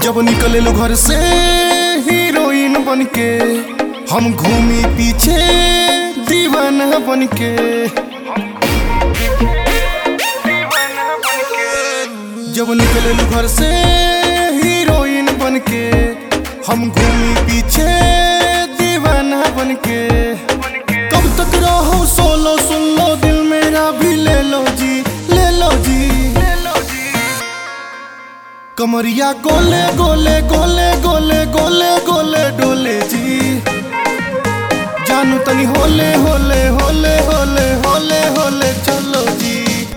जब निकले लो घर से हीरोइन बन के हम घूमी पीछे दीवाना बन के जब निकले लो घर से हीरोइन बन के हम घूमी पीछे दीवाना बन के कब तक रहो सोलो सुन लो दिल मेरा भी ले लो जी ले लो जी कमरिया गोले गोले गोले गोले गोले गोले डोले जी जानू तनी होले होले होले होले होले होले चलो जी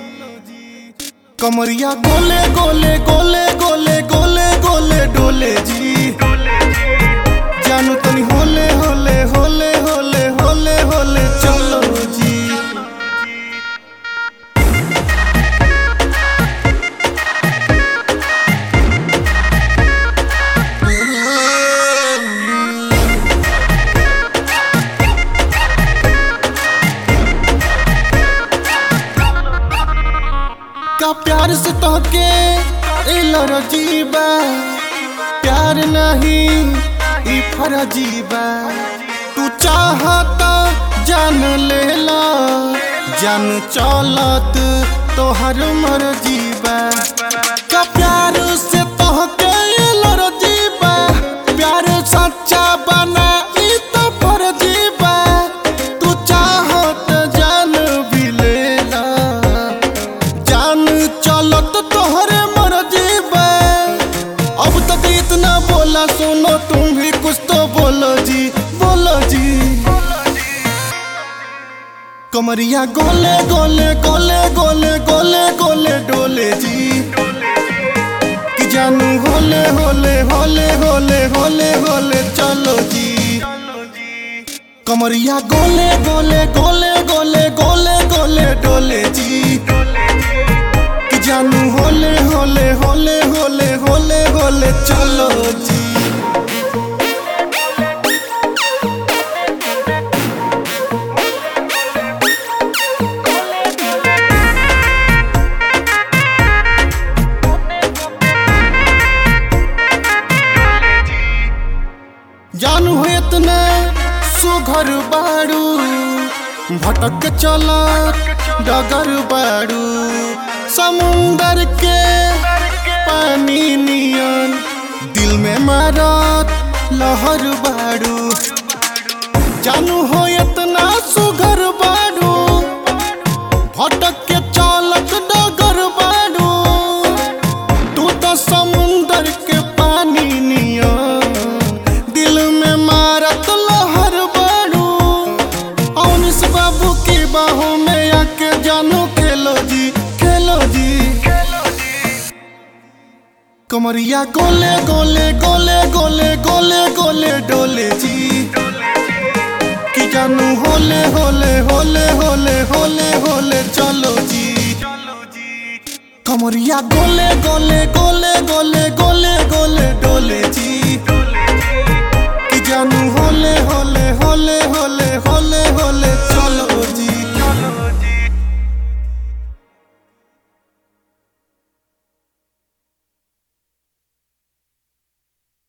कमरिया गोले गोले गोले गोले गोले गोले डोले जी जानू तनी होले होले होले होले होले होले चलो जी का प्यार से तोहके इलर जीबा प्यार नहीं ई फरजीबा तू चाहता जान लेला जान चलत तोहर मर्जीबा का प्यार से तोहके इलर जीबा प्यार सच्चा बना ई तो फरजीबा तू चाहत जान भी लेला जान चलत तोहरे मर्जी बे अब तक इतना बोला सुनो तुम भी कुछ तो बोलो जी बोलो जी कमरिया गोले गोले गोले गोले गोले गोले डोले जी कि जानू होले होले होले होले होले होले चलो जी कमरिया गोले गोले गोले गोले गोले गोले डोले जी कि जानू होले होले होले होले होले होले चलो जी जानू हो इतना सुघर बाड़ू भटक चलत डगर बाड़ू समुंदर के पानी नियन दिल में मारत लहर बाड़ू जानू हो इतना सुघर बाड़ू भटक के चलत डगर बाड़ू तू तो समुंदर के पानी नियन दिल में मारत लहर बाड़ू औनिस बाबू की बाहों में आके जानू खेलो जी खेलो जी कमरिया गोले गोले गोले गोले गोले गोले डोले जी कि जानू होले होले होले होले होले होले चलो जी कमरिया गोले गोले गोले गोले गोले गोले डोले जी कि जानू होले होले